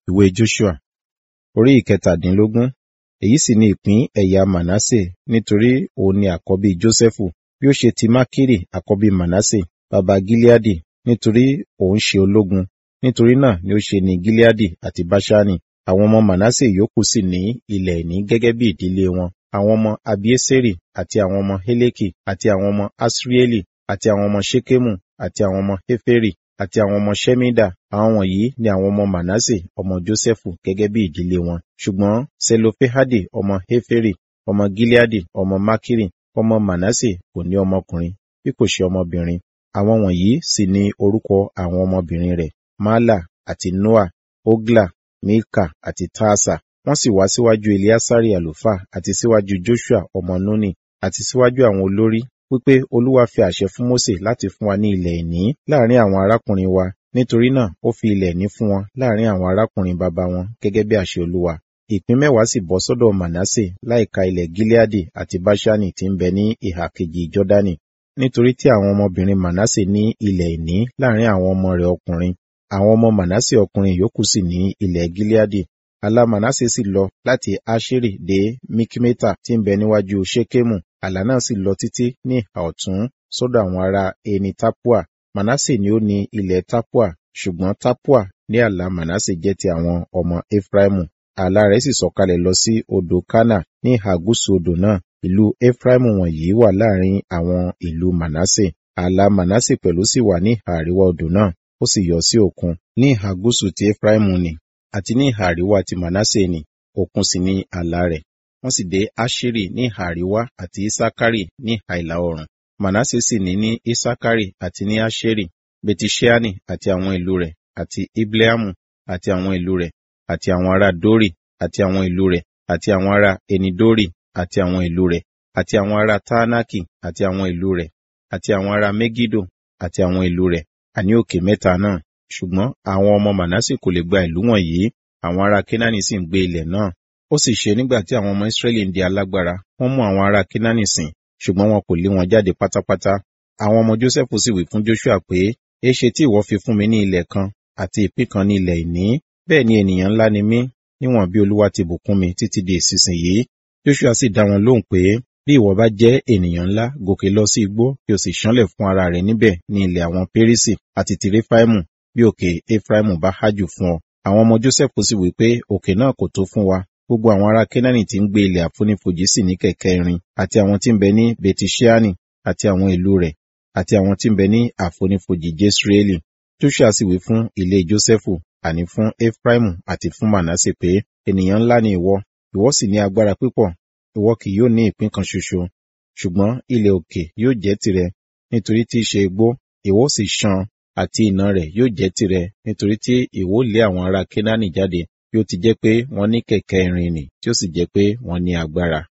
ìwé Joshua orí ìkẹtàdínlógún èyí sì ni ìpín ẹ̀yà Manasse nítorí òun ni àkọ́bí Jósẹ́fù bí ó ṣe ti Makiri àkọ́bí Manasse baba Gileadi nítorí òun ṣe ológun nítorí náà ni ó ṣe ní Gileadi àti Báṣánì àwọn ọmọ Manasse yòókù sì ní ilẹ̀ ìní gẹ́gẹ́ bí ìdílé wọn àwọn ọmọ Abieseri àti àwọn ọmọ Heleki àti àwọn ọmọ Asrieli àti àwọn ọmọ Ṣekemu àti àwọn ọmọ Heferi àti àwọn ọmọ Ṣemida àwọn wọ̀nyí ni àwọn ọmọ Manasse ọmọ Jósẹ́fù gẹ́gẹ́ bí ìdílé wọn ṣùgbọ́n Selofehadi ọmọ Heferi ọmọ Gileadi ọmọ Makiri ọmọ Manasse kò ní ọmọkùnrin bí kò ṣe ọmọbìnrin àwọn wọ̀nyí sì ni orúkọ àwọn ọmọbìnrin rẹ̀ Mala àti Noa Ogla Milka àti Taasa wọ́n sì wá síwájú Eleasari àlùfáà àti síwájú Joshua ọmọ Nuni àti síwájú àwọn olórí wípé Olúwa fi àṣẹ fún Mósè láti fún wa ní ilẹ̀ ìní láàrin àwọn arákùnrin wa nítorí náà ó fi ilẹ̀ ìní fún wọn láàrin àwọn arákùnrin baba wọn gẹ́gẹ́ bí àṣẹ Olúwa ìpín mẹ́wàá sì bọ́ sọ́dọ̀ Manasse láìka ilẹ̀ Gileadi àti Báṣánì tí ń bẹ ní ìhà kejì Jọ́dánì nítorí tí àwọn ọmọbìnrin Manasse ní ilẹ̀ ìní láàrin àwọn ọmọ rẹ̀ ọkùnrin àwọn ọmọ Manasse ọkùnrin yòókù sì ní ilẹ̀ Gileadi àlà Manasse sì lọ láti Aṣeri dé Mikmeta tí ń bẹ níwájú Ṣekemu àlà náà sì lọ títí ní ìhà ọ̀tún sọ́dọ̀ àwọn ará eni Tapua Manasse ni ó ní ilẹ̀ Tapua ṣùgbọ́n Tapua ní àlà Manasse jẹ́ ti àwọn ọmọ Efraimu àlà rẹ̀ sì sọ̀kalẹ̀ lọ sí odò Kana ní ìhà gúúsù odò náà ìlú Efraimu wọ̀nyí wà láàrin àwọn ìlú Manasse àlà Manasse pẹ̀lú sì wà ní ìhà àríwá odò náà ó sì yọ sí òkun ní ìhà gúúsù ti Efraimu ni àti ní ìhà àríwá ti Manasse ni òkun sì ni àlà rẹ̀ wọ́n sì dé Aṣeri ní ìhà àríwá àti Isakari ní ìhà ìlà oòrùn Manasse sì ní ní Isakari àti ní Aṣeri Betisheani àti àwọn ìlú rẹ̀ àti Ibleamu àti àwọn ìlú rẹ̀ àti àwọn ará Dori àti àwọn ìlú rẹ̀ àti àwọn ará Enidori àti àwọn ìlú rẹ̀ àti àwọn ará Taanaki àti àwọn ìlú rẹ̀ àti àwọn ará Megido àti àwọn ìlú rẹ̀ àní òkè mẹ́ta náà ṣùgbọ́n àwọn ọmọ Manasse kò lè gba ìlú wọ̀nyí àwọn ará Kenani sì ń gbé ilẹ̀ náà ó sì ṣe nígbà tí àwọn ọmọ Israẹli ń di alágbára wọ́n mú àwọn ará Kenani sìn ṣùgbọ́n wọn kò lé wọn jáde pátápátá àwọn ọmọ Jósẹ́fù sì wí fún Joshua pé èéṣe tí ìwọ fi fún mi ní ilẹ̀ kan àti ìpín kan ní ilẹ̀ ìní bẹ́ẹ̀ ni ènìyàn ńlá ni mí níwọ̀n bí Olúwa ti bùkún mi títí di ìsinsìnyí Joshua sì dá wọn lóhùn pé bí ìwọ bá jẹ́ ènìyàn ńlá gòkè lọ sí igbó kí o sì ṣánlẹ̀ fún ara rẹ̀ níbẹ̀ ní ilẹ̀ àwọn Pérísì àti ti Réfáímù bí òkè Éfráímù bá hájù fún ọ àwọn ọmọ Jósẹ́fù sì wí pé òkè náà kò tó fún wa gbogbo àwọn ará Kénáánì tí ń gbé ilẹ̀ àfonífojì sì ní kẹ̀kẹ́ irin àti àwọn tí ń bẹ ní Betisheani àti àwọn ìlú rẹ̀ àti àwọn tí ń bẹ ní àfonífojì Jesreeli Joshua sì wí fún ilé Jósẹ́fù àní fún Efraimu àti fún Manasse pé ènìyàn ńlá ni ìwọ ìwọ sì ní agbára púpọ̀ ìwọ kì yóò ní ìpín kan ṣoṣo ṣùgbọ́n ilẹ̀ òkè yóò jẹ́ tìrẹ nítorí tí í ṣe igbó ìwọ sì ṣàn àti ìnà rẹ̀ yóò jẹ́ tìrẹ nítorí tí ìwọ lé àwọn ará Kénáánì jáde bí ó ti jẹ́ pé wọ́n ní kẹ̀kẹ́ irin nì tí ó sì jẹ́ pé wọ́n ní agbára.